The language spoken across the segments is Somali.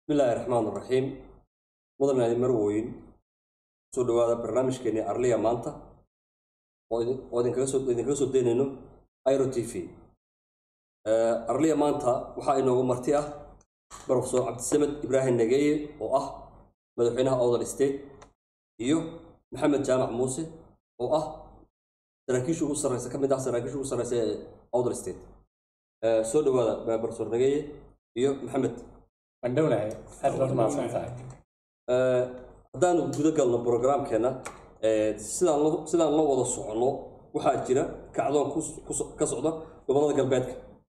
bismillaahi raxmaan raxiim mudane marweyn soo dhawaada barnaamijkeennii arliya maanta oo idin- oo idinkaga soo idinkaga soo daynayno iro t v arliya maanta waxaa inoogu marti ah profesor cabdisamed ibraahim nageeye oo ah madaxweynaha awdal state iyo maxamed jaamac muuse oo ah saraakiisha ugu sarreysa ka mid ah saraakiisha ugu sarreysa ee awdal state Eh, soo dhawaada profesor nageeye iyo maxamed waan dhownahay aad baad umahadsan tahay Eh, haddaanu guda galno programkeena eh, sidaan lo- sidaan la wada socono waxaa jira kacdoon ku- ku so- ka socda gobollada galbeedka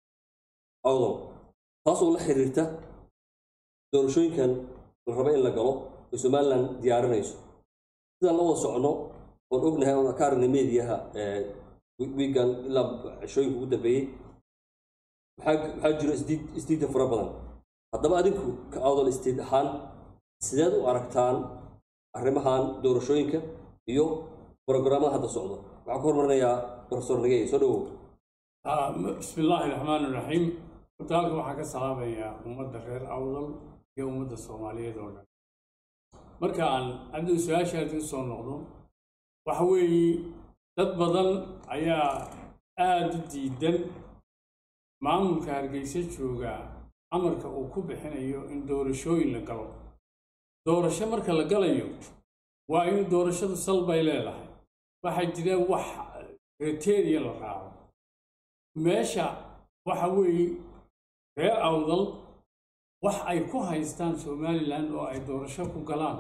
awdal taasoo la xiriirta doorashooyinkan la rabo in la galo ee somalilan diyaarinayso sidaan la wada socono oon ognahay oon ka aragnay meediyaha eh, wi- wiigan ilaa cishooyinka ugu dambeeyey waxaa waxaa jiro isdiid isdiidda fara badan haddaba adinku ka awdal state ahaan sideed u aragtaan arrimahan doorashooyinka iyo programada hadda socdo waxaan ku hormarinayaa profesor nageye soo dhawow Ah, bismi illaahi raxmaan raxiim horta halka waxaan ka salaamayaa ummadda reer awdal iyo ummadda soomaaliyeed oo dhan marka aan cabdi su-aashaadi usoo noqdo waxa weeye dad badan ayaa aada u diidan maamulka hargeysa jooga amarka uu ku bixinayo in doorashooyin la galo doorasho marka la galayo waa in doorashadu sal bay leedahay waxaa jira wax kriteria la raaco meesha waxa weeye reer awdal wax ay ku haystaan somalilan oo ay doorasho ku galaan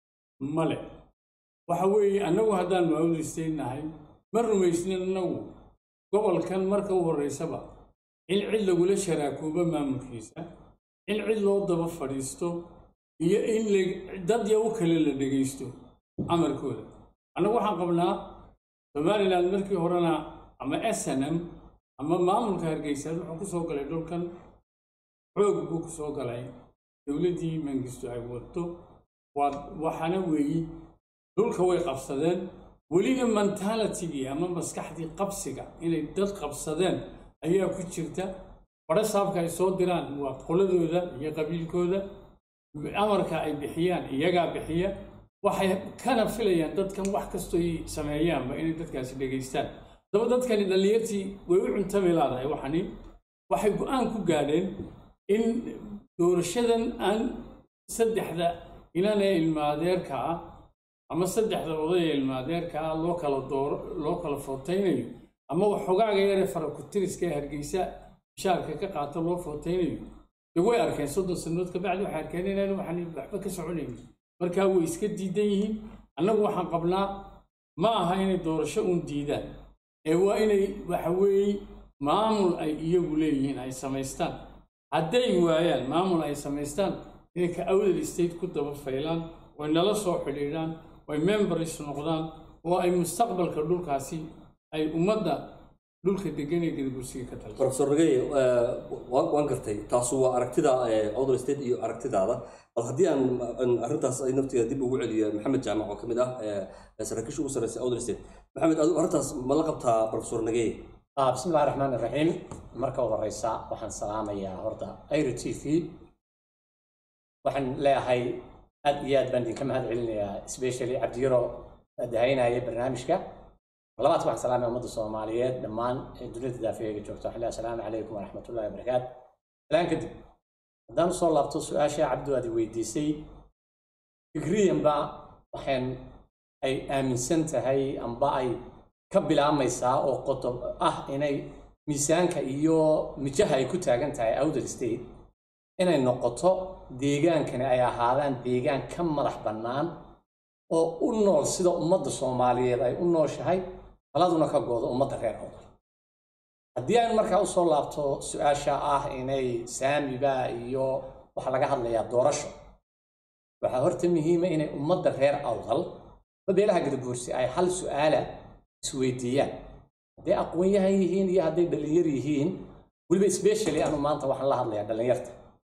male waxa weeye annagu haddaan maawdistaynahay ma rumaysnin annagu gobolkan marka u horreysaba in cid lagula sharaakuubo maamulkiisa in cid loo daba fadhiisto iyo in la- dad yaw kale la dhegaysto amarkooda annagu waxaan qabnaa somalilan markii horena ama snm ama maamulka hargeysa wuxuu ku soo galay dhulkan xoog buu ku soo galay dowladdii mangistu ay wato waa waxaana weeyi dhulka way qabsadeen weliba mentalitigii ama maskaxdii qabsiga inay dad qabsadeen ayaa ku jirta fadho saabka ay soo diraan waa qoladooda iyo qabiilkooda amarka ay bixiyaan iyagaa bixiya waxay kana filayaan dadkan wax kastoy sameeyaanba inay dadkaasi dhegaystaan daba dadkani dhallinyartii way u cuntami laadahay waxani waxay go-aan ku gaadheen in doorashadan aan saddexda inanee ilmaadeerka ah ama saddexda odaya ilmaadeerka ah loo kala dooro loo kala footaynayo ama waxogaaga yaree farakutiriska ee hargeysa bishaarka ka qaata loo footaynayo dee way arkeen soddon sannadood kabacdi waxay arkeen inaan waxaan waxba ka soconayn markaa way iska diidan yihiin annagu waxaan qabnaa ma aha inay doorasho uun diidaan ee waa inay waxa weeye maamul ay iyagu leeyihiin ay samaystaan hadday waayaan maamul ay samaystaan inay ka awdal state ku daba faylaan way nala soo xidhiidhaan way members noqdaan oo ay mustaqbalka dhulkaasi ay ummadda dhulka degan ee gadabursiga ka talso profesor nageye eh, waan waan gartay taasu waa aragtida eh, awdal state iyo aragtidaada bal haddii aan aan arrintaas ay naftiga dib ugu celiyo maxamed jaamac oo ka mid ah eh, saraakiisha ugu sarreysa awdal state maxamed adigu arrintaas ma la qabtaa profesor nageye Ah, bismi illahi raxmaan raxiim marka u horeysa waxaan salaamayaa horta airo t v waxaan leeyahay aad iyo aad baan idinka mahad celinayaa especially cabdiyaro dahaynaya barnaamijka labaad waxaan salaamaya ummadda soomaaliyeed dhammaan ee dunida daafeega joogta waxaan leeyahay asalaamu calaykum waraxmatullahi wabarakaatu salaan kadib haddaan usoo laabto su-aasha cabdu aad i weydiisay fikriyanba waxaan ay aaminsan tahay amba ay ka bilaabmaysaa oo qodob ah inay miisaanka iyo mijaha ay ku taagan tahay outer state inay noqoto deegaankani ay ahaadaan deegaan ka madax bannaan oo u nool sida ummadda soomaaliyeed ay u nooshahay taladuna ka goodo ummadda reer awdal haddii aan markaa usoo laabto su-aasha ah inay saamiba iyo waxaa laga hadlayaa doorasho waxaa horta muhiima inay ummadda reer awdal beelaha gadabuursi ay hal su-aala isweydiiyaan hadday aqoon-yahan yihiin iyo hadday dhallinyar yihiin weliba specially anu maanta waxaan la hadlayaa dhallinyarta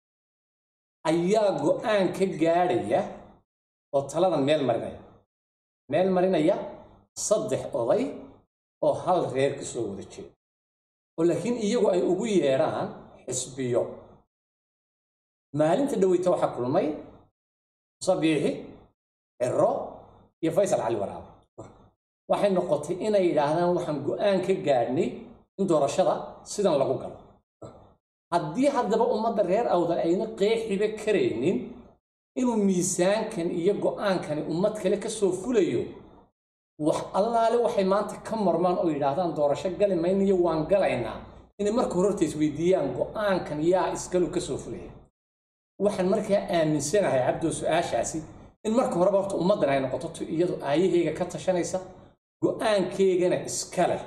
ayaa go-aan ka gaadhaya oo taladan meel marinaya meel marinaya saddex oday oo hal reer ka soo wada jeeda oo laakiin iyagu ay ugu yeedhaan xisbiyo maalinta dhaweyta waxaa kulmay sabiixi ciro iyo faysal cali waraab waxay noqotay inay yidhaahdaan waxaan go-aan ka gaadhnay in doorashada sidan lagu galo haddii haddaba ummadda reer awdal ayna qeexiba karaynin inuu miisaankan iyo go-aankani ummad kale ka soo fulayo wax allaale waxay maanta ka mormaan oo yidhaahdaan doorasho gali maynayo waan galaynaa inay marka hore horta isweydiiyaan go-aankan yaa iskalu ka soo fulaya waxaan markaa aaminsanahay cabdoo su-aashaasi in marka horeba horta ummaddan ay noqoto tu iyadu aayahayga ka tashanaysa go-aankeygana iska leh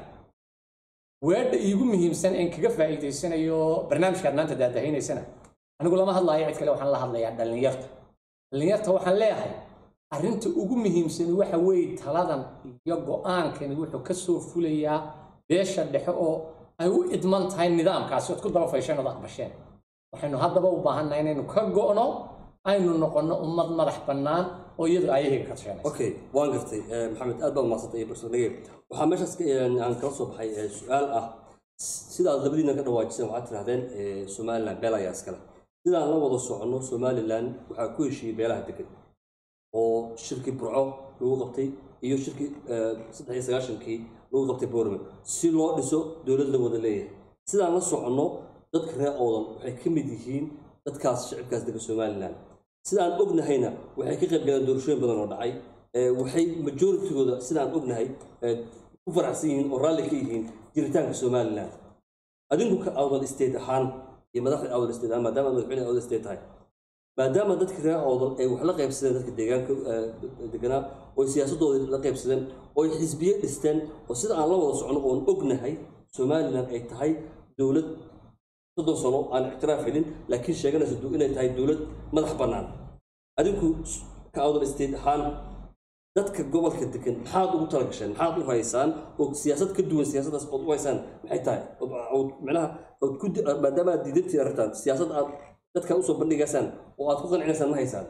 weedha iigu muhiimsan een kaga faa'iidaysanayo barnaamijkaad maanta daadahaynaysana anigu lama hadlaayo cid kale waxaan la hadlayaa dhallinyarta dhallinyarta waxaan leeyahay arrinta ugu muhiimsani waxa weeye taladan iyo go-aankani wuxuu ka soo fulayaa beesha dhexe oo ay u idman tahay nidaamkaasi ood ku daba faysheen ood aqbasheen waxaynu haddaba u baahannahay inaynu ka go'no aynu noqonno ummad madax bannaan oo iyadu aayahayga ka tashanaysa okay waan gartay Eh, maxamed aad baad umahadsantay iyo professor nagey waxaa meeshaas ka- eh, aan kala soo baxay eh, su-aal ah sidaad labadiina ka dhawaajiseen waxaad tirahdeen eh, somaliland beel ayaa iskale sidaan la wada soconno somaliland waxaa ku heshiiyey beelaha degan oo shirkii burco lagu qabtay iyo shirkii eh, saddex iyo sagaashankii lagu qabtay boorame si loo dhiso dowlad la wada leeyahay sidaan la soconno dadka reer oodan waxay ka mid yihiin dadkaas shicibkaas dega somaliland sidaan ognahayna waxay ka qayb galeen doorashooyin badan oo dhacay Eh, waxay majoritygooda sidaan ognahay eh, ku faraxsan yihiin oo raalli ka yihiin jiritaanka somaliland adinku ka awdal state ahaan iyo madaxda awdal state ahaan maadaama aad madaxweyne awdal state tahay maadaama dadka reer awdal ay wax la qaybsadeen dadka deegaanka eh, deganaa oo siyaasadooda la qaybsadeen oo ay xisbiye dhisteen oo sida aan la wada socono oon ognahay somaliland ay tahay dowlad soddon sano aan ictiraaf helin laakiin sheeganaysa du- inay tahay dowlad madax bannaan adinku ka awdal state ahaan dadka gobolka degan maxaad ugu talagasheen maxaad u haysaan oo siyaasad ka duwan siyaasadaas ood u haysaan maxay tahay Ood- ood micnaha ood ku di- maadaama aad diidantiin arrintan siyaasad aad dadka usoo bandhigaysaan oo aad ku qancinaysaan ma haysaan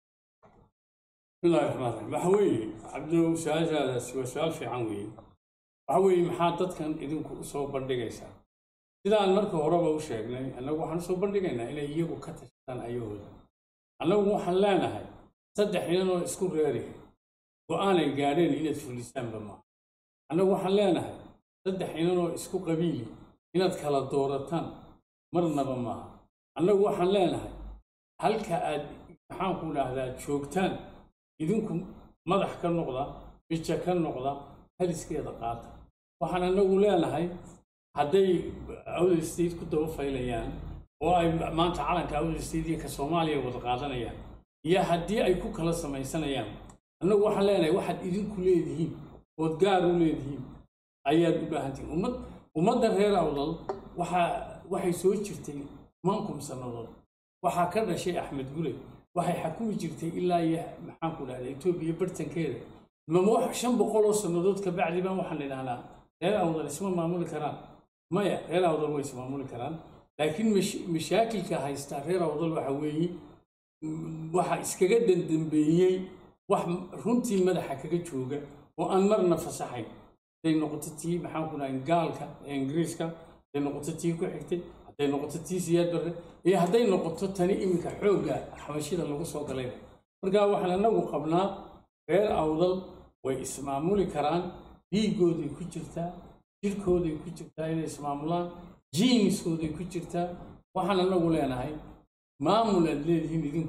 bismillahi raxmaan raxiim waxa weeye cabdo su-aashaadaasi waa su-aal fiican weeye waxa weeye maxaa dadkan idinku usoo bandhigaysaa sidaan marka horeba u sheegnay annagu waxaan usoo bandhigaynaa inay iyagu ka tashadaan ayahooda annagu waxaan leenahay saddex inanoo isku reeri go-aanay gaadheen inaad fulisaanba maaha annagu waxaan leenahay saddex inanoo isku qabiili inaad kala doorataan marnaba maaha annagu waxaan leenahay halka aad maxaanku dhahdaa joogtaan idinku madax ka noqda bija ka noqda haliskeeda qaata waxaan anagu leenahay hadday awdal state ku daba faylayaan oo ay maanta calanka awdal state iyo ka soomaaliya wada qaadanayaan iyo haddii ay ku kala samaysanayaan annagu waxaan leenahay waxaad idinku leedihiin ood gaar u leedihiin ayaad u baahantihiin ummad ummadda reer awdal waxaa waxay soo jirtay mankum sannadood waxaa ka dhashay axmed gule waxay xakumi jirtay ilaa iyo maxaanku dhahda etoobiya bartankeeda mama wax shan boqol oo sannadood ka bacdi baan waxaan idhahnaa reer awdal isma maamuli karaan maya reer awdal way ismaamuli karaan laakiin mash- mashaakilka haystaa reer awdal waxa weeye mm, waxa iskaga dandambeeyey wax runtii madaxa kaga jooga oo aan marna fasaxayn hadday noqoto tii maxaanku dhahay gaalka ee ingiriiska hadday noqoto tii ku xigtay hadday noqoto tii siyaad barre iyo hadday noqoto tani iminka xoogga xabashida lagu soo galayna marka waxaan anagu qabnaa reer awdal way ismaamuli karaan dhiigooday ku jirtaa jirkooday ku jirtaa inay ismaamulaan jiiniskooday ku jirtaa waxaan anagu leenahay maamul aad leedihiin idinku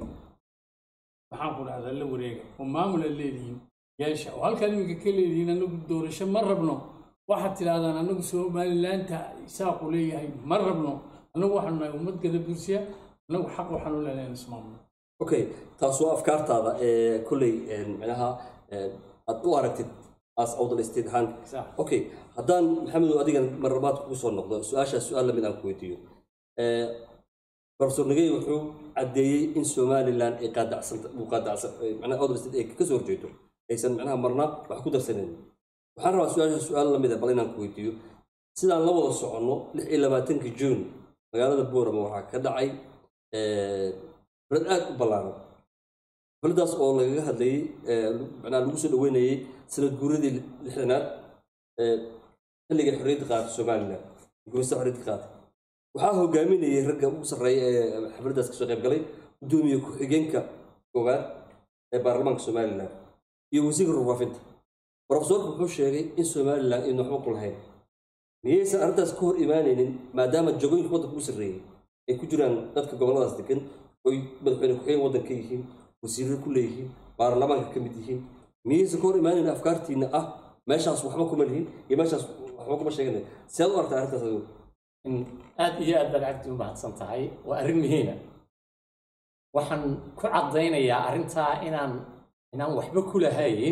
maxaan ku dhahdaa la wareega oo maamul aad leedihiin yeesha oo halkaad iminka ka leedihiin anagu doorasho ma rabno waxaad tidhahdaan anagu somalilaanta isaaqu leeyahay ma rabno anagu waxaanu nahay ummad gada bursiya anagu xaq waxaanu leenahay in ismaamulo okay taas waa afkaartaada ee kolley een, micnaha een, aad u aragtid as awdal state ahaan Sax. okay haddaan maxamedow adigan marlabaad kugu soo noqdo su-aashaas su-aal lamid aan ku weydiiyo Eh, professor nagey wuxuu caddeeyey in somaliland ay qaadacsan uu qaadacsan eh, macnaha awdal state ay ka soo horjeedo aysan macnaha marna wax ku darsaneyn waxaan rabaa su-aasha su-aal lamid ah bal inaan ku weydiiyo sidaan la wada soconno lix iyo labaatankii juun magaalada boorama waxaa ka dhacay eh, xaflad aad u ballaaran xafladaas oo lagaga hadlayey eh, macnaha lagu soo dhaweynayey sanad guuradii lixdanaad ee xilligay xorriyadda qaatay somaliland guurista xorriyadda qaatay waxaa hogaaminayay ragga ugu sarreeya ee xafladdaas kasoo qayb galay gudoomiye ku-xigeenka koowaad ee baarlamaanka somalilan iyo wasiirka warfaafinta profesorku wuxuu sheegay in somalilan aynu waxba ku lahayn miyaysan arrintaas ka hor imaanaynin maadaama jagooyinka waddanka ugu sarreeyey ay ku jiraan dadka gobolladaas degan oy madaxweyne ku-xigeen waddanka yihiin wasiirro ku leeyihiin baarlamaanka ka mid yihiin miyaysan ka hor imaanaynin afkaartiina ah meeshaas waxba kuma lihin iyo meeshaas waxba kuma sheeganay sead u aragtaa arrintaas adigu in aad iyo aad baad cabdi u mahadsan tahay waa arrin muhiima waxaan ku caddaynayaa arrintaa inaan inaan waxba ku lahayn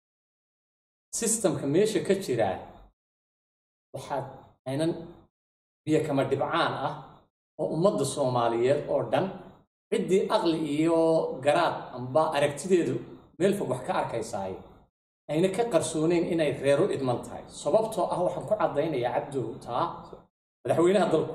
sistamka meesha ka jira waxaad aynan biyo kama dhibcaan ah oo ummadda soomaaliyeed oo dhan ciddii aqli iyo garaad amba aragtideedu meel fog wax ka arkaysaay ayna ka qarsooneyn inay reero idman tahay sababtoo ah waxaan ku caddaynayaa cabdow taa madaxweynaha dalku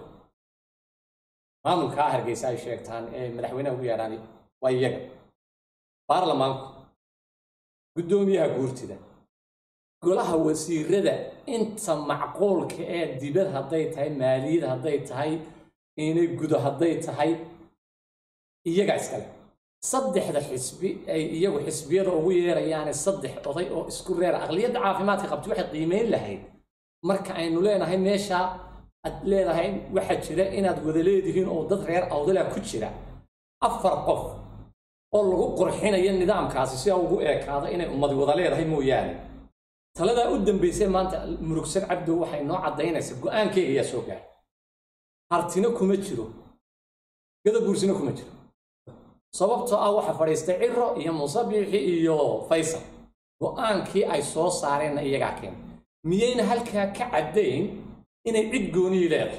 maamulkaa hargeysa ay sheegtaan ee madaxweynaha ugu yeedhaan waa iyaga baarlamaanku guddoomiyaha guurtida golaha wasiirada inta macquulka ee dibad hadday tahay maaliyad hadday tahay inay gudo hadday tahay iyagaa iskale saddexda xisbi ay iyagu xisbiyada ugu yeerayaane saddex oday oo isku reera aqliyadda caafimaadka qabti waxay qiimeyn lahayd marka aynu leenahay meesha aad leedahay waxaa jira inaad wada leedihiin oo dad reer awdala ku jira afar qof oo lagu qurxinayo nidaamkaasi si ugu eekaado inay ummadi wada leedahay mooyaane taladaa u dambaysay maanta murugsan cabdow waxay noo caddaynaysaa go-aankeyga ayaa soo gaaray hartina kuma jiro gadabuursina kuma jiro sababtoo ah waxa fadhiistay ciro iyo musabiixi iyo faysal go-aankii ay soo saareenna iyagaa keenay miyayna halkaa ka caddayn inay cid goonii leedahay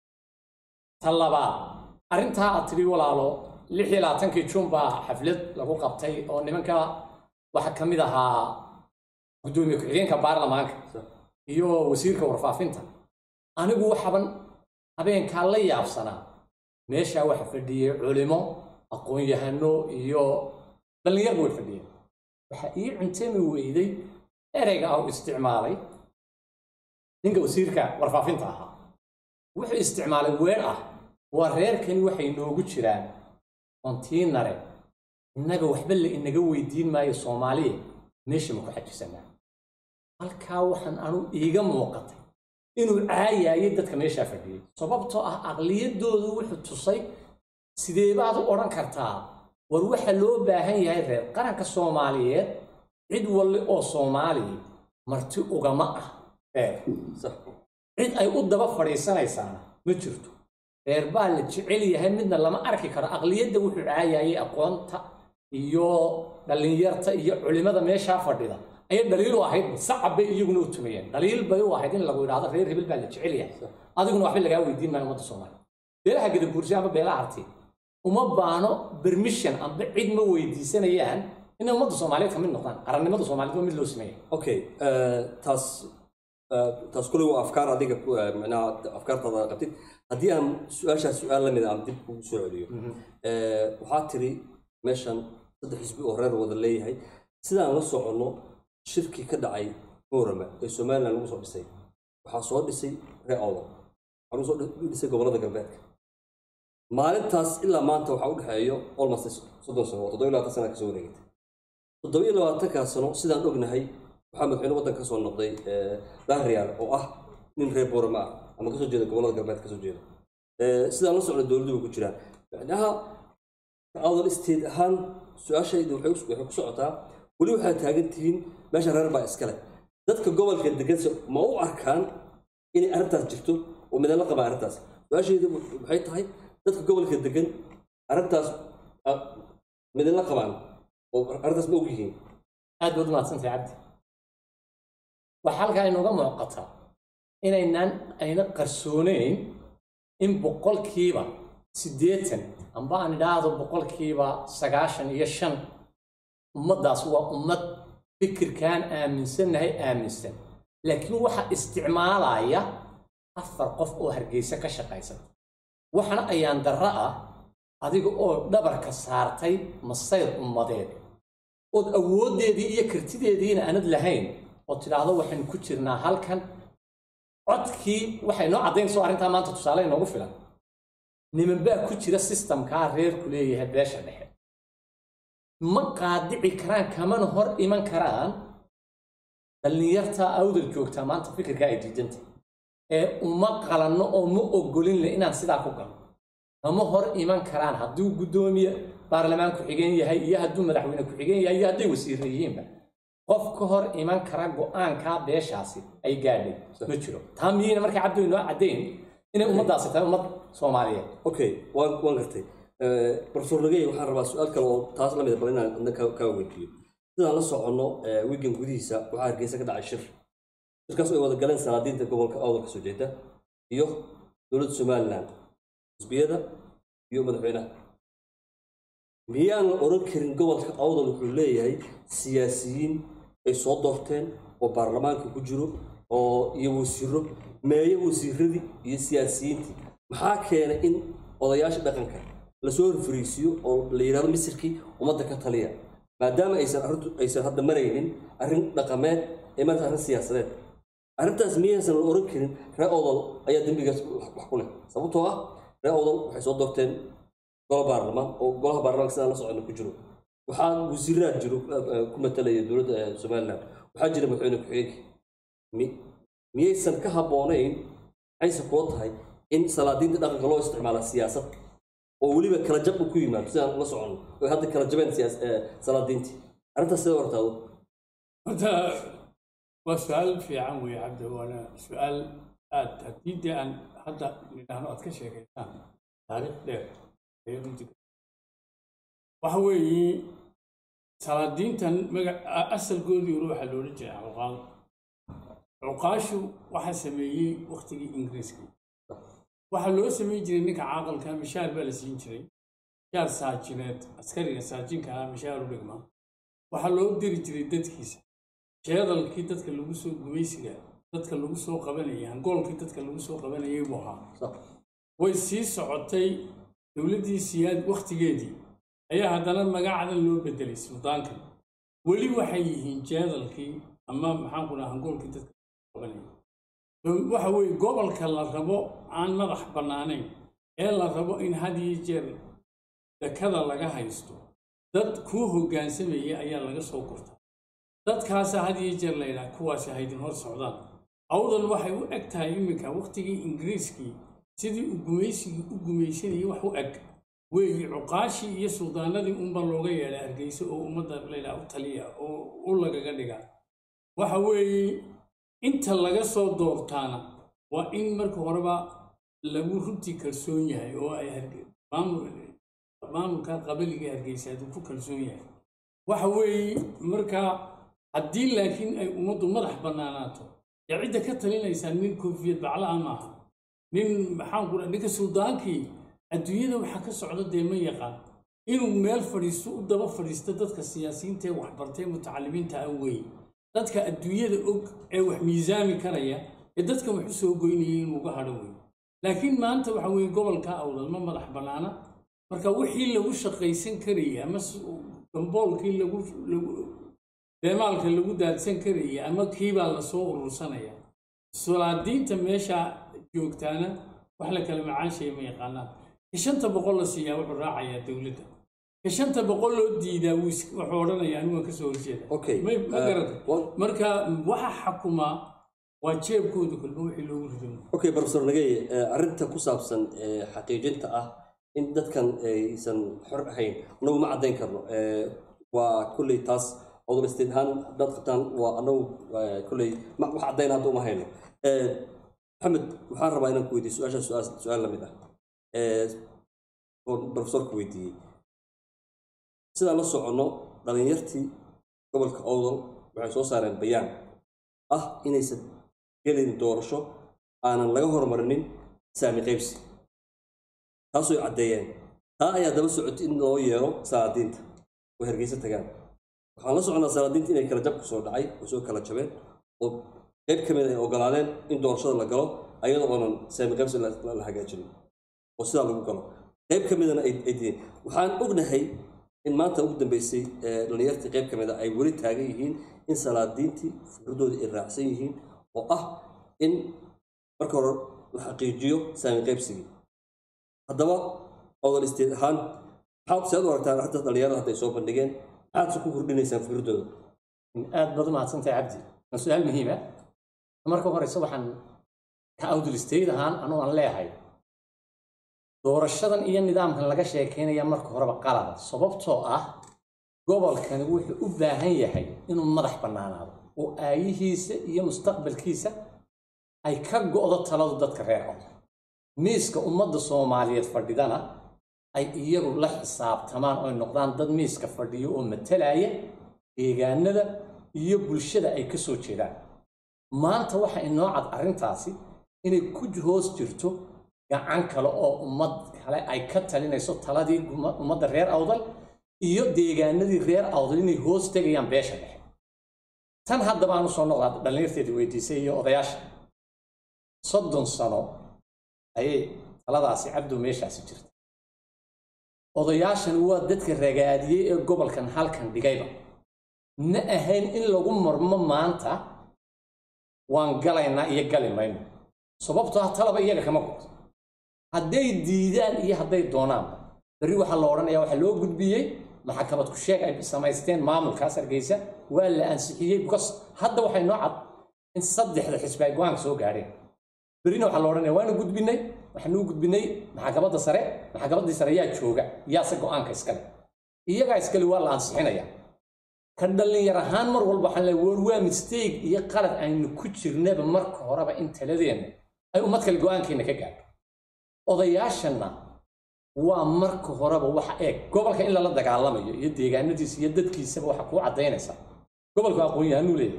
ta labaad arrintaa aad tidhi walaalo lix iyo labaatankii juun baa xaflad lagu qabtay oo nimanka waxaa ka mid ahaa guddoomiye ku-xigeenka baarlamaanka iyo wasiirka warfaafinta anigu waxaban habeenkaa la yaabsanaa meeshaa waxa fadhiyey culimo aqoon-yahano iyo dhallinyarba way fadhiyeen waxaa ii cuntami weyday ereyga au isticmaalay ninka wasiirka warfaafinta ahaa wuxuu isticmaalay weer ah waa reerkani waxay noogu jiraan kontiinare innaga waxba la inaga weydiin maayo soomaaliya meesha ma ku xajisanaa halkaa waxaan anu iiga muuqatay inuu caayaayay dadka meeshaa fadhiyey sababtoo ah aqliyadoodu wuxuu tusay sidee baad u odhan kartaa war waxa loo baahan yahay reer qaranka soomaaliyeed cid walli oo soomaaliya marti ugama ah reer sax cid ay u daba fadhiisanaysaana ma jirto reer baa la jecel yahay midna lama arki karo aqliyadda wuxuu caayayay aqoonta iyo dhallinyarta iyo culimada meeshaa fadhida ayay dhaliil u ahayd sacab bay iyaguna u tumayeen dhaliil bay u ahayd in lagu yidhaahdo reer hebel baa la jecel yahay adiguna waxba lagaa weydiin maayo ummadda soomaaliya beelaha gadabuursi ama beelaha arti uma baano permission amba cid ma weydiisanayaan inay ummadda soomaaliyeed ka mid noqdaan qarannimada soomaaliyeed waa mid loo sameeya okay eh, taas eh, taas kuley waa afkaar adiga ku- eh, macnaha afkaartaada qabtid haddii aan su-aashaas su-aal la mid aan dib kugu soo celiyo Eh, waxaa tiri meeshan saddex xisbi oo reer wada leeyahay sidaan la soconno shirkii ka dhacay muurama ee somalilan lagu soo dhisay waxaa soo dhisay reer awdal waxaa lagu soo dhi- dhisay gobollada galbeedka maalintaas ilaa maanta waxaa u dhexeeyo almost soddon sano oo toddoba iyo labaatan sana kasoo wareegatay toddoba iyo labaatankaa sano sidaan ognahay waxaa madaxweyne waddanka kasoo noqday eh, dahriyaal oo ah nin reer boorama ah ama kasoo jeeda gobollada galbeed kasoo jeeda Eh, sidaan la socno dowladdu way ku jiraan macnaha awdal state ahaan su-aashayda waxay ku- waxay ku socotaa weli waxaad taagan tihiin meesha reer baa iskale dadka gobolka deganse ma u arkaan inay arrintaas jirto oo midala qabaa arrintaas su-aashayda waxay tahay dadka gobolka degan arrintaas ah, midala qabaan oo arrintaas ma og yihiin aad baad umahadsantahay cabdi waxaa halkaa inuga muuqata inaynaan ayna qarsooneyn in boqolkiiba siddeetan amba aan idhaahdo boqolkiiba sagaashan iyo shan ummaddaas waa ummad fikirkaan aaminsannahay aaminsan laakiin waxaa isticmaalaya afar qof oo hargeysa ka shaqaysan waxana ayaan darro ah adiga oo dhabarka saartay masayr ummadeed ood awooddeedii iyo kartideediina aanad lahayn oo tidhaahdo waxaynu ku jirnaa halkan codkii waxay noo caddaynayso arrintaa maanta tusaale inoogu filan niman baa ku jira systemkaa reerku leeyahay beesha dhexe ma qaadici karaan kamana hor iman karaan dhallinyarta awdal joogtaa maanta fikirka ay diidanta ee uma qalanno oo ma ogolin le inaan sidaa ku galo kama hor iman karaan hadduu guddoomiye baarlamaan ku-xigeen yahay iyo hadduu madaxweyne ku-xigeen yahay iyo hadday wasiirra yihiinba qof ka hor iman kara go-aankaa beeshaasi ay gaadhay ma jiro taa miyayna markaa cabdi inoo caddayn inay ummaddaasi tahay ummad soomaaliyeed okay waan waan gartay profesor nagey waxaan rabaa su-aal kale oo taas la mid bal inaan adna ka kaa weydiiyo sidaan la soconno wigan gudihiisa waxaa hargeysa ka dhacay shir shirkaas ay wada galeen salaadiinta gobolka awdalka soo jeeda iyo dowladda somaliland xisbiyada iyo madaxweynaha miyaan la oran karin gobolka awdal wuxuu leeyahay siyaasiyiin ay soo doorteen oo baarlamaanka ku jiro oo iyo wasiiro meeyo wasiiradii iyo siyaasiyiintii maxaa keenay in odayaasha dhaqanka lasoo horfariisiyo oo la yidhahdo misirkii ummadda ka taliya maadaama aysan arrintu aysan hadda maraynin arrin dhaqameed ee marata arrin siyaasadeed arrintaas miyaysan la oran karin ree odol ayaa dembigaas wax ku leh sababtoo ah ree odol waxay soo doorteen golo baarlamaan oo golaha baarlamaanka sidaan la soconna ku jiro waxaa wasiiraad jiro ku matalaya dowladda somaliland waxaa jira madaxweyne ku-xigeenkii miyaysan ka habboonayn maxayse kula tahay in salaadiinta dhaqanka loo isticmaala siyaasad oo weliba kala jab uu ku yimaado sidaan la soconno oo hadda kala jabeen siyaas salaadiintii arrintaas sidee hortaado horta waa su-aal fiican weeye cabdi waana su-aal aad haddii dee aan hadda nidhaahno aad ka sheekaysaan taariikh dheer ayay runtii waxa weeye salaadiintan maga asalkoodii hore waxaa loola jeedaa cuqaal cuqaashu waxaa sameeyey waktigii ingiriiska waxaa loo samayn jiray ninka caaqalka mishaar baa la siin jiray mishaar saajineed askariga saajinka ah mishaar u dhigma waxaa loo diri jiray dadkiisa jeedalkii dadka lagu soo gumaysiga dadka lagu soo qabanayay hangoolkii dadka lagu soo qabanayay buu ahaa way sii socotay dowladdii siyaad wakhtigeedii ayaa haddana magacdan loo bedelay suldaanka weli waxay yihiin jeedalkii ama maxaan ku dhaha hangoolkii dadka qabanayay waxa weeye gobolka la rabo aan madax bannaanayn ee la rabo in had iyo jeer dekada laga haysto dad kuu hoggaansamaya ayaa laga soo gurtaa dadkaasa had iyo jeer laydhaha kuwaasi haydin hor socdaan awdan waxay u eg tahay iminka wakhtigii ingiriiskii sidii uu gumaysigii u gumaysanayay wax u eg weeye cuqaashii iyo suldaanadii unba looga yeedhay hargeysa oo ummadda laydhaha u taliya oo u lagaga dhiga waxa weeye inta laga soo doortaana waa in marka horeba lagu runtii kalsoon yahay oo ay maamulka qabiliga hargeysa hadduu ku kalsoon yahay waxa weeye markaa haddii laakiin ay ummaddu madax bannaanaato dee cidda ka talinaysaa nin koofiyad baclaha maaha nin maxaan ku ninka suldaankii adduunyada waxaa ka socda dee ma yaqaan inuu meel fadhiisto u daba fadhiisto dadka siyaasiyiinta ee waxbartay mutacalimiinta ah weeye dadka adduunyada og ee wax miisaami karaya ee dadka wax u soo goynaya inuu uga hadho weeye laakiin maanta waxa weeye gobolka awdal ma madax bannaana marka wixii lagu shaqaysan karayay ama gamboolkii lagu beemaalka lagu daadsan karayay ama kiibaa lasoo urursanaya solaadiinta meesha joogtaana wax la kala macaanshaya ma yaqaanaan ka shanta boqol la siiyaa wuxuu raacayaa dowladda ka shanta boqol loo diidaa wuxuu odhanayaa anigu waan kasoo horjeeda Okay. ma ma Uh, garata wa- marka waxa xakumaa waa jeebkooda kolba wixii loogu rido okay professor nagey eh, arrinta ku saabsan eh, xaqiijinta ah in dadkan aysan xor ahayn anagu ma caddayn karno Eh, waa kolley taas odol state ahaan haddaad qabtaan waa anagu eh, kolley ma- wax caddayn hadda uma hayno Eh, maxamed waxaan rabaa inaan ku weydiiyo su-aasha su-aal su-aal la mid ah Eh, oo professorku weydiiyey sidaan la soconno dhalinyartii gobolka owdal waxay soo saareen bayaan ah inaysan gelin doorasho aanan laga hormarinin saami qaybsi taasoo caddeeyeen taa ayaa daba socotay in loo yeero salaadiinta oo hargeysa tagaan waxaan la soconnaa salaadiinta inay kala jab ku soo dhacay oo soo kala jabeen oo qayb ka mid ay ogolaadeen in doorashada la galo ayadoo oonan saami qaybsi la la- la hagaajinin oo sidaa lagu galo qayb ka midana ay ay diideen waxaan ognahay in maanta ugu dambeysay ee dhalinyartii qayb ka mid a ay weli taagan yihiin in salaadiintii fikradoodii ay raacsan yihiin oo ah in marka hore la xaqiijiyo saami qaybsigii haddaba odol isteed ahaan maxaad seed u aragtaan hadda dhalinyarada hadda ay soo bandhigeen maxaad se ku kordhinaysaan fikirdooda aad baad umahadsantahay cabdi waa su-aal muhiima marka horeyse waxaan ka awdulistayid ahaan anuu aan leeyahay doorashadan iyo nidaamkan laga sheekeynaya marka horeba qalada sababtoo ah gobolkani wuxuu u baahan yahay inuu madax bannaanaado oo aayihiisa iyo mustaqbalkiisa ay ka go'do taladu dadka reer cod miiska ummadda soomaaliyeed fadhidana ay iyagu la xisaabtamaan oy noqdaan dad miiska fadhiyo oo matalaya deegaanada iyo bulshada ay ka soo jeedaan maanta waxa inoo cad arrintaasi inay ku hoos jirto gacan kale oo ummad kale ay ka talinayso taladii ummadda reer awdal iyo deegaanadii reer awdal inay hoos tegayaan beesha dhexe tan haddaba aan usoo noqdaa dhallinyarteedii weydiisay iyo odayaasha soddon sano ayay taladaasi cabdow meeshaasi jirta odayaashan waa dadka ragaadiyey ee gobolkan halkan dhigayba ma ahayn in lagu marmo maanta waan galaynaa iyo gali mayno sababtoo ah talaba iyaga kama go'to hadday diidaan iyo hadday doonaanba berri waxaa la odhanayaa waxaa loo gudbiyey maxakamad ku sheeg ay samaysteen maamulkaas hargeysa waa la ansixiyey because hadda waxay noo cad in saddexda xisbi ay go-aanka soo gaadheen berrina waxaa la odhanaya waanu gudbinay waxaanu gudbinay maxakamadda sare maxkamaddii sare yaa jooga yaase go-aanka iskale iyagaa iskale waa la ansixinaya ka dhallinyar ahaan mar walba waxaan leeyahay war waa mistake iyo qalad aynu ku jirnaba marka horeba in taladeenna ay ummad kale go-aankeena ka gaadho odayaashanna waa marka horeba waxa eeg gobolka in lala dagaalamayo iyo deegaanadiisa iyo dadkiisaba waxa kuu caddaynaysa gobolku aqoon-yahanuu leeyahay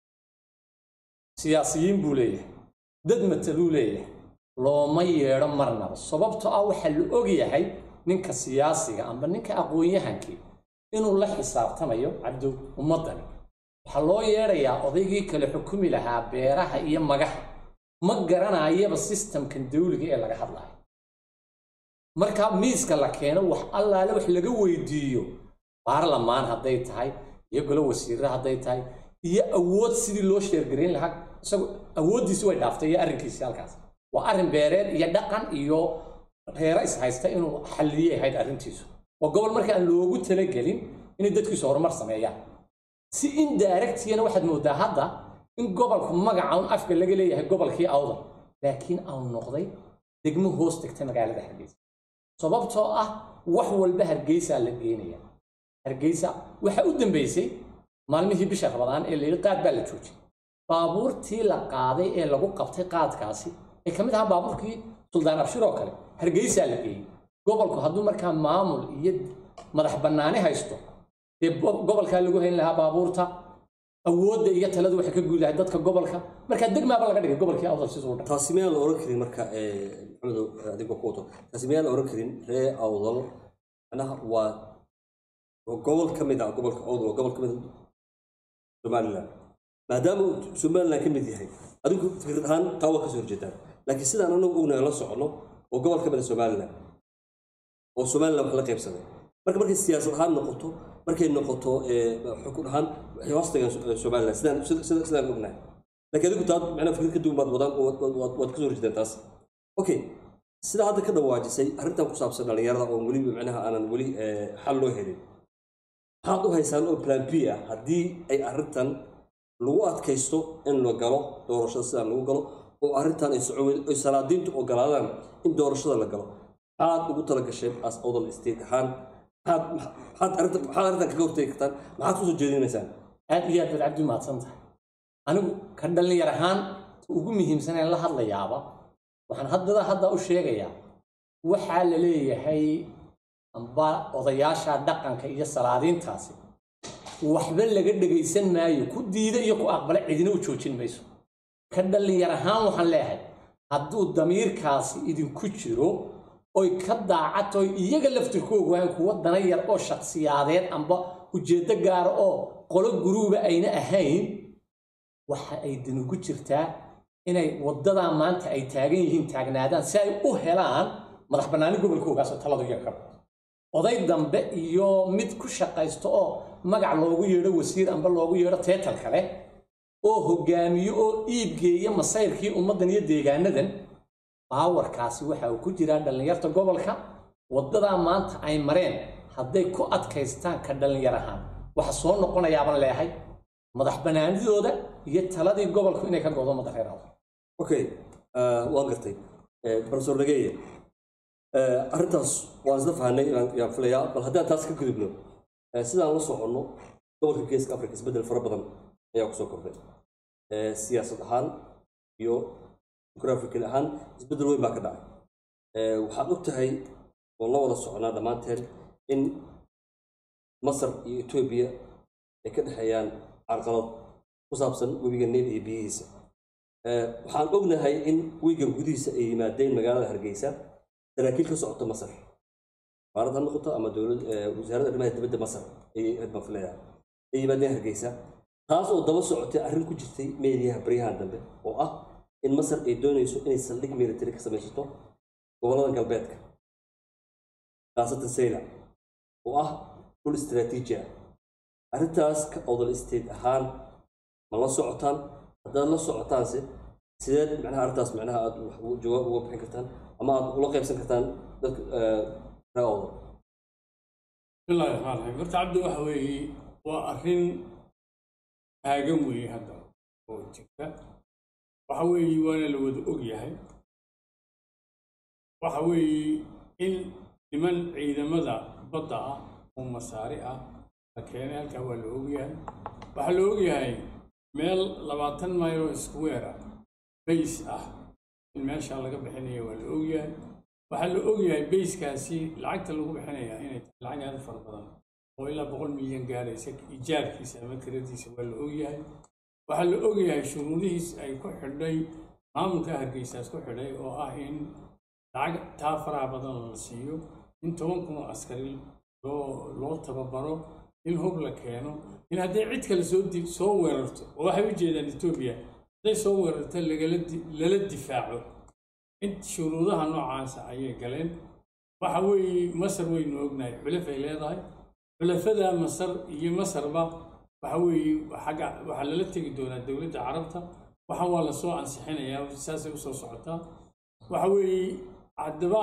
siyaasiyiin buu leeyahay dad mataluu leeyahay looma yeedho marnaba sababtoo ah waxaa la og yahay ninka siyaasiga amba ninka aqoon-yahankii inuu la xisaabtamayo cabdow ummaddani waxaa loo yeedhayaa odaygii kale xukumi lahaa beeraha iyo magaha ma garanayaba sistamkan dawliga ee laga hadlayo marka miiska la keeno wax allaale wax laga weydiiyo baarlamaan hadday tahay iyo golo wasiirre hadday tahay iyo awood sidii loo sheergarayn lahaa isagu awooddiisi way dhaaftay iyo arrinkiisi halkaas waa arrin beereed iyo dhaqan iyo reero is haysta inuu xalliyey ahayd arrintiisu waa gobol marka aan loogu talagelin inay dadkiisu horumar sameeyaan si indirectiyana waxaad moodaa hadda in gobolku magaca un afka laga leeyahay gobolkii awdal laakiin aanu noqday degmo hoos tegta magaalada hargeysa sababtoo ah wax walba hargeysaa la geenaya hargeysa waxaa u dambeysay maalmihii bisha rabadaan ee layidhi qaad baa la joojiyay baabuurtii la qaaday ee lagu qabtay qaadkaasi ee ka mid ahaa baabuurkii suldaan abshir oo kale hargeysaa la geeyey gobolku hadduu markaa maamul iyo madax bannaani haysto dee gobolkaa lagu hayn lahaa baabuurta awoodda iyo taladu waxay ka guud lahay dadka gobolka markaa degmaaba laga dhigay gobolkii awdal siduu dhan taasi miyaan la oran karin marka maxamedow adigoo ku wato taasi miyaan la oran karin ree awdal macnaha waa gobol ka mid ah gobolka awdal waa gobol ka mid ah somaliland maadaama uu somaliland ka mid yahay adigu fikrad ahaan taa waa kasoo horjeedaan laakiin sidaan anagu ognahay la socono waa gobol ka mid ah somaliland oo somaliland wax la qaybsaday marka markay siyaasad ahaan noqoto markay noqoto xukun ahaan waxay hoos tagaan somaliland sidaan sida sidaan ognahay laakiin adigu taa macnaa fikrad ka duwan baad wadaan waad kasoo horjeedaan taas okay sida hadda ka dhawaajisay arrintan ku saabsan dhallinyarada oo weliba macnaha aanan weli xal loo helin maxaad u haysaan oo plan b ah haddii ay arrintan lagu adkaysto in la galo doorashada sidaan lagu galo oo arrintan ay socoweyn ay salaadiintu ogolaadaan in doorashada la galo maxaad ugu tala gasheen as odol state ahaan maxaad maxaad arrintan maxaad arrintan kaga hortegi kartaan maxaad kusoo jeedinaysaan aad iyo aad baad cabdi mahadsan tahay anigu ka dhallinyar ahaan ta ugu muhiimsaneen la hadlayaaba waxaan haddada hadda u sheegayaa waxaa la leeyahay amba odayaasha dhaqanka iyo salaadiintaasi waxba laga dhegaysan maayo ku diida iyo ku aqbala cidina u joojin mayso ka dhallinyar ahaan waxaan leeyahay hadduu damiirkaasi idinku jiro oy ka daacato iyaga laftirkoogu waan kuwa dana yar oo shaksiyaadeed amba ujeeddo gaara oo qolo guruuba ayna ahayn waxa ay danugu jirtaa inay waddadaa maanta ay taagan yihiin taagnaadaan si ay u helaan madax bannaani gobolkoogaasoo taladu iyaga ka baxo oday dambe iyo mid ku shaqaysto oo magac loogu yeedho wasiir amba loogu yeedho teetal kale oo hogaamiyo oo iibgeeya masayrkii ummaddan iyo deegaanadan baawarkaasi waxa uu ku jiraa dhallinyarta gobolka waddadaa maanta ay mareen hadday ku adkaystaan ka dhallinyar ahaan waxa soo noqonayaaban leehay madax banaanidooda iyo taladii gobolku inay ka go'do ummadda reer awdal okay eh, waan gartay Eh, professor nageeye eh, arrintaas waan isla fahanay inaan yaan filayaa bal haddaan taas ka gudubno eh, sidaan la soconno gobolka geeska afrika isbeddel fara badan ayaa kusoo kordhay Eh, siyaasad ahaan iyo jugraphical ahaan isbeddel weyn baa ka dhacay Eh, waxaad og tahay oon la wada soconaa dhammaanteen in masar iyo etoobiya ay ka dhexeeyaan carqalad ku saabsan webiga niil iyo biyihiisa Eh, waxaan ognahay in wiigan gudihiisa ay yimaadeen magaalada hargeysa saraakiil ka socota masar qaarad ha noqoto ama dowlad eh, wasaaradda arrimaha dibadda masar ayay aad baan filayaa ay yimaadeen hargeysa taas oo daba socotay arrin ku jirtay meediyaha baryahan dambe oo ah in masar ay doonayso inay saldhig military ka samaysato gobollada galbeedka khaasatan sayla oo ah dhul istiraatiiji ah arrintaas ka odol state ahaan ma la socotaan haddaad la socotaanse sideed macnaha arrintaas macnaha aad wax ugu- jawaab uga bixin kartaan ama aad ula qaybsan kartaan dadka eh, reer odol bismillahi raxmaan raxiim horta cabdi waxa weeye waa arrin taagan weeye hadda oo jirta waxa weeye waana la wada og yahay waxa weeye in niman ciidamada badda ah oo masaari ah la keenay halkaa waa la og yahay waxaa la og yahay meel labaatan mayl oo square ah bays ah in meeshaa laga bixinayo waa la og yahay waxaa la og yahay bayskaasi lacagta lagu bixinayaa inay tahay lacag aad u fara badan oo ilaa boqol milyan gaaraysa ijaarkiisa ama kiradiisa waa la og yahay waxaa la og yahay shuruudihiis ay ku xidhay maamulka hargeysaas ku xidhay oo ah in lacag taa faraha badan la siiyo in toban kun oo askari loo loo tababaro in hub la keeno in hadday cid kale soo di soo weerarto oo waxay u jeedaan etoobiya hadday soo weerarto lagala di lala difaaco in shuruudaha noocaasa ayay galeen waxa weeye masar waynu ognahay xulafay leedahay xulafada masar iyo masarba waxa weeye xagga waxaa lala tegi doonaa dowladda carabta waxa waa lasoo ansixinayaa saasay usoo socotaa waxa weeye haddaba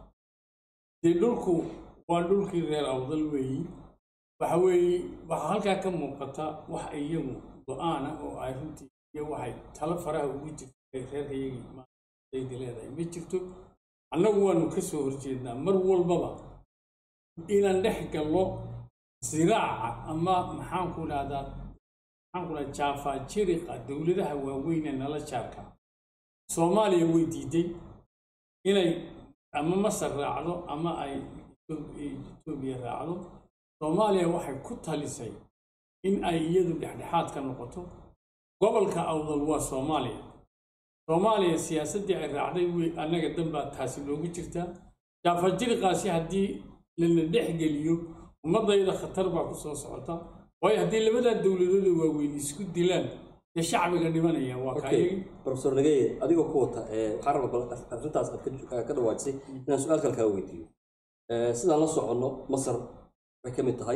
dee dhulku waa dhulkii reer awdal weeyi waxa weeye waxaa halkaa ka muuqata wax iyagu go-aana oo ay runtii iyo waxay talo faraha ugu jirtay reerka iyagii maadaydi leedahay ma jirto annagu waanu ka soo horjeednaa mar walbaba inaan dhex gallo siraaca ama maxaanku dhahdaa maxaanku dhahdaa jaafaa jiriqa dowladaha waaweyn ee nala jaarka soomaaliya way diiday inay ama masar raacdo ama ay etoobiya raacdo soomaaliya waxay ku talisay in ay iyadu dhexdhexaad ka noqoto gobolka awdal waa soomaaliya soomaaliya siyaasaddii ay raacday wey annaga danbaa taasi loogu jirtaa jaafajiriqaasi haddii lana dhex geliyo ummadayda khatar baa ku soo socota waayo haddii labadaa dowladooda waaweyn isku dilaan dee shacbiga dhimanaya waa okay kaayagi professor nageye adigoo ku wata eh, waxaan rabaa bal arrintaas aad ka- ka dhawaajisay inaan su-aal kale kaa weydiiyo Eh, sidaan la soconno masar waxay ka mid tahay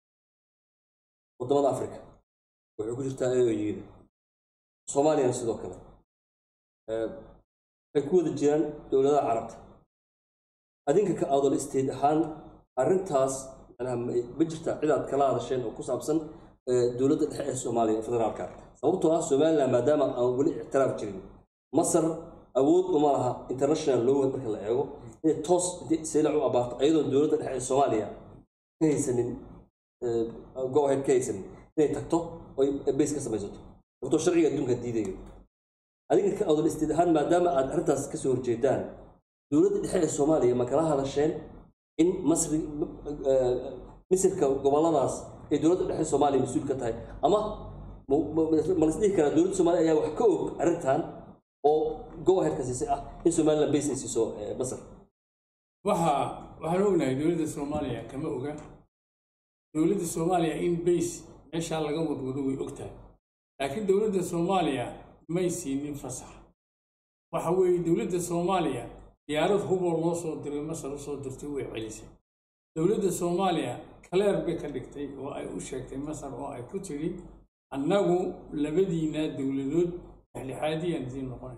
waddamada africa waxay ku jirtaa aoyida soomaaliyana sidoo kale Eh, waxay ku wada jiraan dowladaha carabta adinka ka adol state ahaan arrintaas macnaha ma ma jirtaa cid aad kala hadasheen oo ku saabsan eh, dowladda dhexe ee soomaaliya ee federaalka sababtoo ah somaliland maadaama aan weli ictiraaf jirin masar awood uma laha international law marka la eego inay toos intay saylac u abaarto ayadoon dowladda dhexe ee soomaaliya ka haysanin eh, go ahead ka haysanin inay tagto oo ay base ka samaysato sababtoo sharciga adduunka diidayo adiga ka odol isteed ahaan maadaama aad arrintaas kasoo horjeedaan dowladda dhexe ee soomaaliya ma kala hadasheen in masri eh, misirka goboladaas ay dowladda dhexe soomaaliya mas-uul ka tahay ama ma- ma ma lasdhihi karaa dowladda soomaaliya ayaa wax ka og arrintan oo go aheadka siisay ah in somaliland base ay siiso eh, masar waxa waxaan ognahay dowladda soomaaliya kama oga dowladda soomaaliya in base meeshaa laga wadwado way ogtahay laakiin dowladda soomaaliya may siinin fasax waxa weeye dowladda soomaaliya diyaarad huboo loo soo diray masar usoo dirtay way celisay dowladda soomaaliya kaleer bay ka dhigtay oo ay u sheegtay masar oo ay ku tidhi annagu labadiinaa dowladood dhexdhexaadiyaan idiin noqonay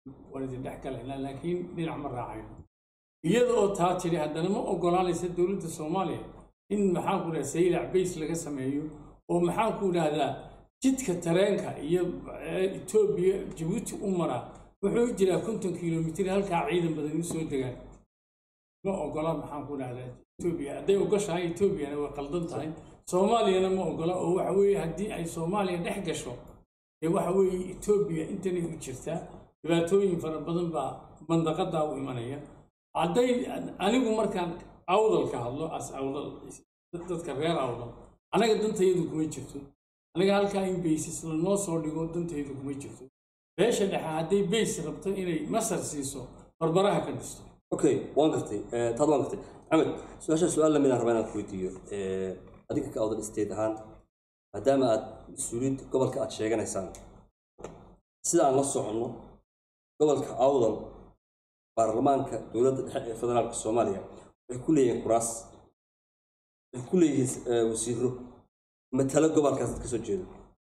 waan idin dhex galaynaa laakiin dhinac ma raacayno iyada oo taa tidhi haddana ma ogolaanaysa dowladda soomaaliya in maxaan ku dhaha saylac bays laga sameeyo oo maxaan ku dhahdaa jidka tareenka iyo etoobiya jabuuti u mara wuxuu jiraa konton kilomitir halkaa ciidan badan u soo degaan ma ogola maxaan ku dhahdaa etoobiya hadday ogoshahay etoobiyana way qaldan tahay soomaaliyana ma ogola oo waxa weeye haddii ay soomaaliya dhex gasho dee waxa weeye etoobiya intanay u jirtaa dhibaatooyin fara badan baa mandaqadaa u imanaya hadday anigu markaan awdal ka hadlo as awdal dadka reer awdal anaga dantayadu kuma jirto anaga halkaa in baysis lanoo soo dhigo dantaydu kuma jirto beesha dhexe hadday bays rabto inay masar siiso barbaraha ka dhisto okay waan gartay Eh, taad waan gartay axmed su-aasha su-aal lamid aan rabaa inaan ku weydiiyo Eh, adinka ka awdal state ahaan maadaama aad mas-uuliyadda gobolka aad sheeganaysaan sida aan la soconno gobolka awdal baarlamaanka dowladda dhexe ee federaalka soomaaliya waxay ku leeyihiin kuraas waxay ku leeyihiin eh, wasiiro matalo gobolkaas dad ka soo jeedo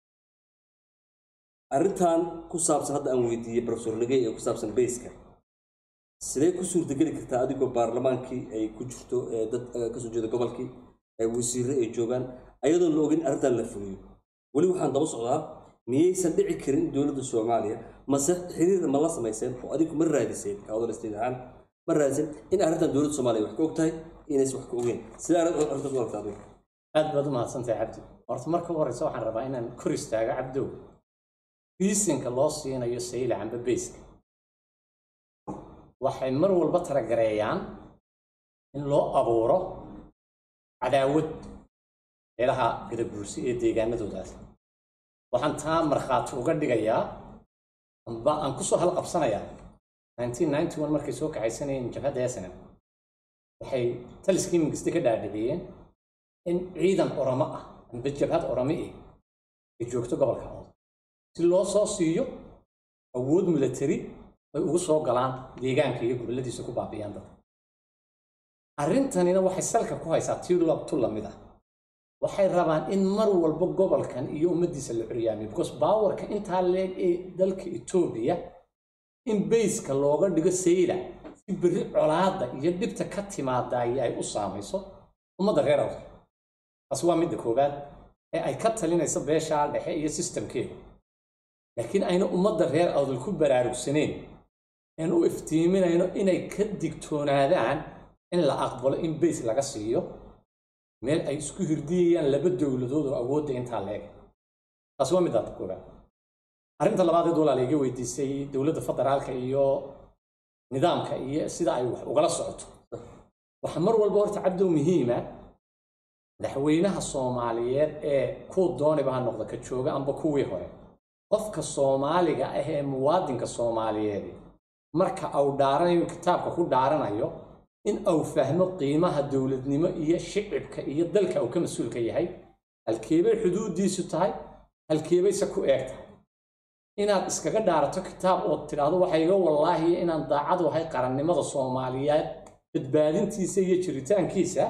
arrintan ku saabsan hadda aan weydiiyey profesor legey ee ku saabsan bayska sidee ku suurtageli kartaa adigoo baarlamaankii ay ku jirto ee dad eh, kasoo jeeda gobolkii ee wasiirre ay joogaan ayadoon la ogin arrintan la fuliyo weli waxaan daba socdaa miyaysan dhici karin dowladda soomaaliya mase xiriir ma la samayseen oo adigu ma raadiseen kawadal state ahaan ma raadiseen in arrintan dowladda soomaaliya wax ka og tahay inaysan wax ka ogeen sidee arrin- arrintaas u aragtaa adigu aad baad u mahadsantahay cabdi horta marka u horeysa waxaan rabaa inaan kor istaago cabdow biisinka loo siinayo sayla amba beyska waxay mar walba taragareeyaan in loo abuuro cadaawad meelaha gadabuursi ee deegaanadoodaas waxaan taa markhaati uga dhigayaa amba aan kusoo halqabsanayaa 1991 markay soo kaxaysanayeen jabhadda snm waxay taliskii mingiste ka dhaadhiciyeen in ciidan oramo ah amba jabhad orami ah ay joogto gobolka awdal si loo soo siiyo awood milatari ay ugu soo galaan deegaanka iyo gobolladiisa ku baabi'iyaan dadka arrintanina waxay salka ku haysaa tii labtu lamid ah waxay rabaan in mar walba gobolkan iyo ummaddiisa la curyaamiyo because baawarka intaa leeg ee dalka etoobiya in bayska looga dhigo sayla si berri colaadda iyo dhibta ka timaadaay ay u saamayso ummadda reer awdal taasi waa midda koowaad ee ay ka talinayso beeshaa dhexe iyo sistamkeeda laakiin ayna ummadda reer awdal ku baraarugsaneen aan u iftiiminayno inay ka digtoonaadaan in la aqbalo in bays laga siiyo meel ay isku hirdiyayaan laba dowladood oo awoodda intaa leeg taasi waa midda koowaad arrinta labaad ee walaal iga weydiisay dowladda federaalka iyo nidaamka iyo sida ay wax ugala socoto waxaa mar walba horta cabdow muhiima madaxweynaha soomaaliyeed ee kuu dooniba ha noqdo ka jooga amba kuwii hore qofka soomaaliga ah ee muwaadinka soomaaliyeed marka au dhaaranayo kitaabka ku dhaaranayo in au fahmo qiimaha dowladnimo iyo shicibka iyo dalka uu ka mas-uulka yahay halkeebay xuduudiisu tahay halkeebayse ku eeg tahay inaad iskaga dhaarato kitaab oo tidhaahdo waxa iga wallaahi inaan daacad u ahay qarannimada soomaaliyeed badbaadintiisa iyo jiritaankiisa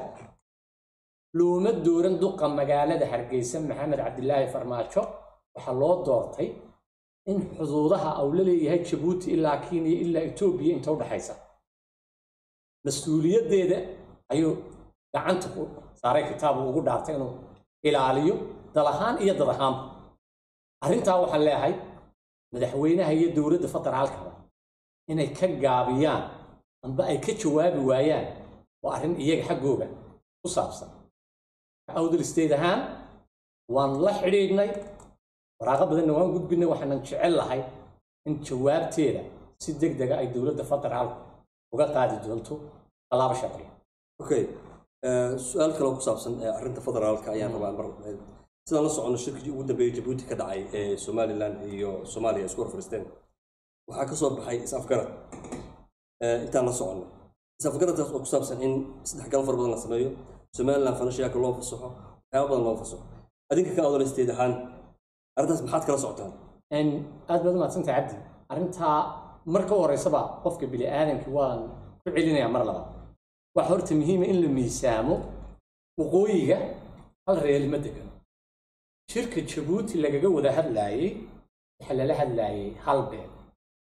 looma dooran duqa magaalada hargeysa maxamed cabdilaahi farmaajo waxaa loo doortay in xuduudaha uu la leeyahay jabuuti ilaa kenya ilaa etoobiya inta u dhaxaysa mas-uuliyaddeeda ayuu gacanta ku saaray kitaab uu ugu dhaartay inuu ilaaliyo dal ahaan iyo dad ahaanba arrintaa waxaan leeyahay madaxweynaha iyo dowladda federaalkaba inay ka gaabiyaan amba ay ka jawaabi waayaan waa arrin iyaga xaggooga ku saabsan awdal state ahaan waan la xidhiidhnay waraaqo badanna waan gudbinay waxaanan jecel lahay in jawaabteeda si deg dega ay dowladda federaalku uga qaadi doonto tallaabo sharci okay Eh, su-aal kale oo ku saabsan eh, arrinta federaalka ayaan rabaa mar eh, sidaan la socono shirkii ugu dambeeyey jabuuti ka dhacay ee somalilan iyo soomaaliya isku hor fadhiisteen waxaa ka soo baxay is-afgarad Eh, intaan la socono is-afgaradkaas oo ku saabsan in saddex gal far badan la sameeyo somalilan fanashiyaaka loo fasaxo waxyaaba badan loo fasaxo adinka ka odoleysteed ahaan arrintaas maxaad kala socotaan En aad baad umahadsantahay cabdi arrintaa marka u horeysaba qofka bini aadamki waan ku celinayaa mar labaad waxa horta muhiima in la miisaamo waqooyiga hal reer ma degano shirka jabuuti lagaga wada hadlaayey waxaa lala hadlaayey hal beel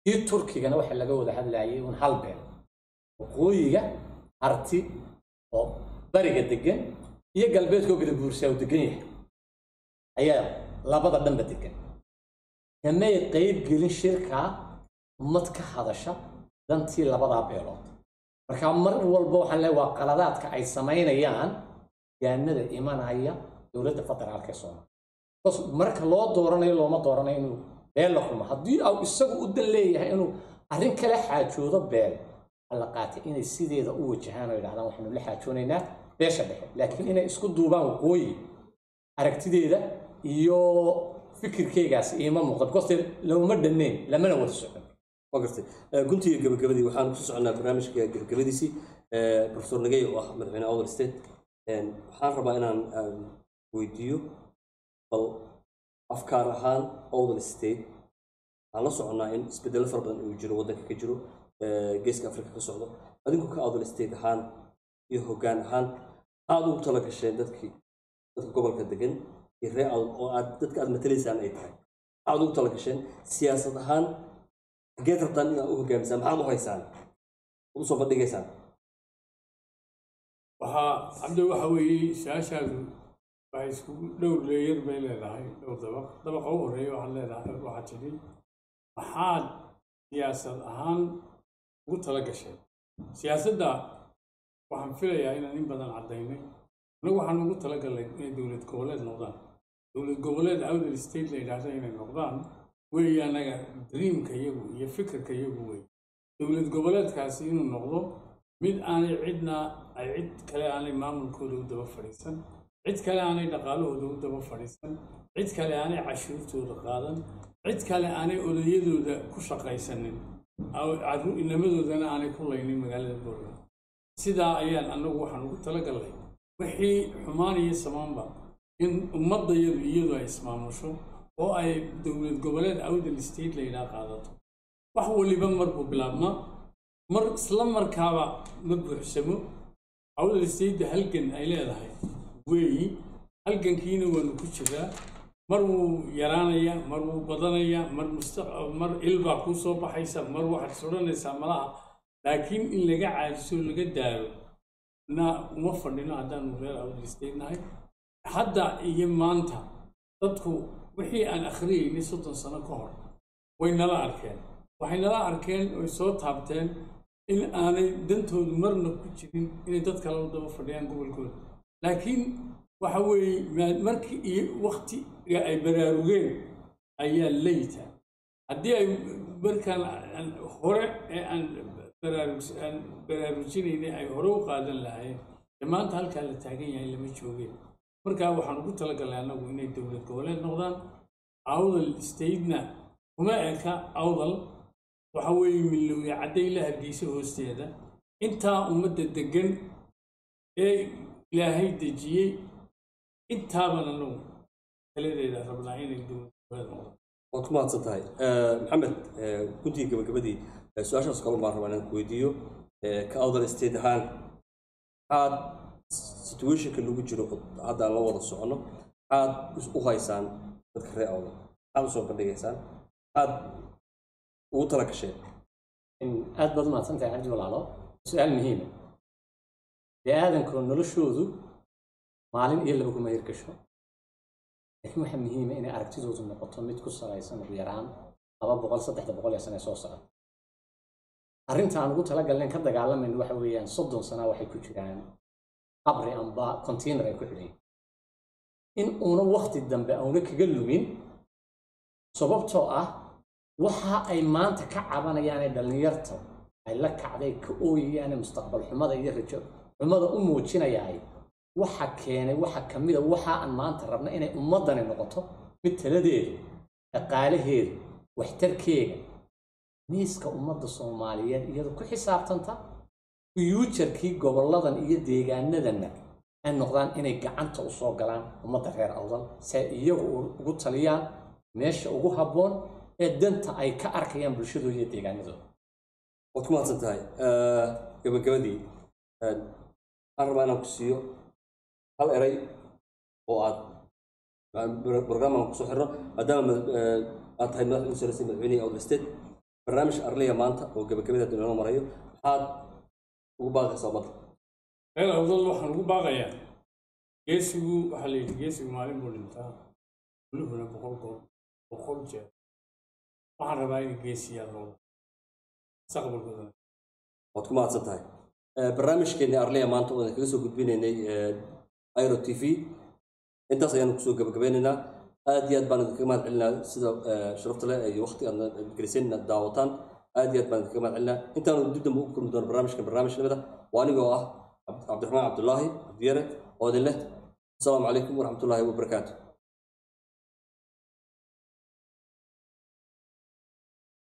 kii turkigana waxaa laga wada hadlayay un hal beel waqooyiga arti oo bariga degan iyo galbeedka oo gadabuursaa uu degan yahay ayaa labada dhanba degan kamay qayb gelin shirkaa ummad ka hadasha dantii labadaa beelood marka mar walba waxaan leeyahay waa qaladaadka ay samaynayaan gaanada imanaya dowladda federaalka ee soomaaliya bas marka loo dooranayo looma dooranayo inuu beel la xumo haddii au isagu u dan leeyahay inuu arrin kala xaajoodo beel alla qaatay inay sideeda u wajahaan oo yidhahdaan waxaanu la xaajoonaynaa beesha dhexe laakiin inay isku duubaan waqooyi aragtideeda iyo fikirkeygaasi iima muuqda because looma dhanneyn lamana wada socon waa gartay Eh, guntiga gabagabadii waxaan kusoo soconnaa barnaamijka gabagabadiisii Eh, professor nagey oo ah madaxweyne awdal state En, waxaan rabaa inaan aan weydiiyo bal afkaar ahaan awdal state waxaan la soconnaa in isbeddelo fara badan uu jiro waddanka ka jiro eh, geeska afrika ka socdo adinku ka awdal state ahaan iyo hoggaan ahaan aada ugu tala gasheen dadkii dadka gobolka degan iyo ree awdal oo aad dadka aad matalaysaan ay tahay aada ugu tala gasheen siyaasad ahaan xageed rabtaan inaad u hogaamisaan maxaad u haysaan u soo bandhigaysaan waxaa cabdi waxa weeye su-aashaadu waxay iskugu dhowr leeyar bay leedahay dhowr dabaq dabaqa u horreeya waxaad leedahay waxaad tidhi maxaad siyaasad ahaan ugu tala gashay siyaasadda waxaan filayaa inaan in badan caddaynay annagu waxaan ugu talagalnay inay dowlad goboleed noqdaan dowlad goboleed outer state la yidhaahda inay noqdaan weeye annaga dreamka iyagu iyo fikirka iyagu wey dowlad goboleedkaasi inuu noqdo mid aanay cidna ay cid kale aanay maamulkooda u daba fadhiisan cid kale aanay dhaqaalahooda u daba fadhiisan cid kale aanay cashuurtooda qaadan cid kale aanay odayadooda ku shaqaysanin aw- carru- inamadoodana aanay ku laynin magaalada boorland sidaa ayaan annagu waxaan ugu talagalnay wixii xumaan iyo samaanba in ummadayadu iyadu ay ismaamusho oo ay dowlad goboleed outer state la yidhaha qaadato wax waliba mar buu bilaabmaa mar isla markaaba ma buuxsamo outer state halgan ay leedahay weeyi halgankiina waanu ku jiraa mar wuu yaraanayaa mar wuu badanayaa mar mustaq mar ilbaa kuu soo baxaysa mar waxaad sodhanaysaa malaha laakiin in laga caadiso laga daalo na uma fadhino haddaanu reer outer state nahay hadda iyo maanta dadku wixii aan akhriyaynay soddon sano ka hor way nala arkeen waxay nala arkeen oy soo taabteen in aanay dantoodu marna ku jirin inay dad kale u daba fadhiyaan gobolkooda laakiin waxa weeye maa- markii iyo waktiga ay baraarugeen ayaa leyta haddii ay markaan aan hore ee aan baraarugs aan baraarujinaynay ay hore u qaadan lahaayeen dee maanta halkaa la taagan yahay lama joogeen markaa waxaan ugu talagalnay annagu inay dowlad goboleed noqdaan awdal statena kuma eka awdal waxa weeye milowya cadday la hargeysa hoosteeda intaa ummadda degan ee ilaahay dejiyey intaaban annagu taladeeda rabnaa inay dowlad goboleed noqdaan waad ku mahadsan tahay Eh, maxamed eh, guntiga gabagabadii eh, su-aashaas kalun baan rabaa inaan ku weydiiyo eh, ka awdal state ahaan maxaad situationka lagu jiro oo hadda aan la wada socono maxaad is- u haysaan dadka reer awdal maxaad usoo bandhigaysaan maxaad ugu tala gasheen in aad baad umahadsan tahay cabdi walaalo su-aal muhiima bini aadamku noloshoodu maalin iyo laba kuma hirgasho laakiin waxaa muhiima inay aragtidoodu noqoto mid ku salaysan ugu yaraan laba boqol saddexda boqol ee sane soo socda arrinta aan ugu talagalnayn ka dagaalamayno waxa weeyaan soddon sana waxay ku jiraan qabri amba container ay ku xidhayin in uuna wakti dambe auna kaga lumin sababtoo ah waxa ay maanta ka cabanayaanee dhallinyarta ay la kacday ka ooyayaane mustaqbal xumada iyo rajo xumada u muujinayaay waxa keenay waxa ka mida waxa aan maanta rabna inay ummaddani noqoto mid taladeedu dhaqaalaheedu waxtarkeega miiska ummadda soomaaliyeed iyadu ku xisaabtanta fiyuujarkii gobolladan iyo deegaanadanna ay noqdaan inay gacanta u soo galaan ummadda reer awdal si ay iyagu ugu taliyaan meesha ugu habboon ee danta ay ka arkayaan bulshadooda iyo deegaanadooda waad ku mahadsan tahay Eh, gabagabadii eh, waxaan rabaa inaan ku siiyo hal eray oo aad barnaamijkan kusoo xirno maadaama mad- eh, aad tahay madax ugu sarreysay madaxweynihii outer state barnaamij arliya maanta oo gabagabada duniyada marayo maxaad ugu baaqaysaa ummadda reer awdal waxaan ugu baaqayaa geesigu waxaa la yidhi geesigu maalin buu dhintaa guluhuna boqol gool boqol jeer waxaan rabaa in geesiyaa loo mustaqbalkoodana waad ku mahadsan tahay Eh, barnaamijkeennii arliya maanta oo kaga soo gudbinaynay eh, iro t v intaas ayaanu kusoo gabagabeynaynaa aad iyo aad baan idinkaga mahad celinaa sida eh, sharafta leh iyo waqti aad geliseen inaad daawataan aad iyo aad baan idinkaga mahad celinaa intaanu dib dambe u kulmi doono barnaamijkan barnaamij lamida waa anigoo ah cabd- cabdiraxmaan cabdulaahi cabdiyare oo idin leh asalaamu calaykum waraxmatullaahi wabarakaatu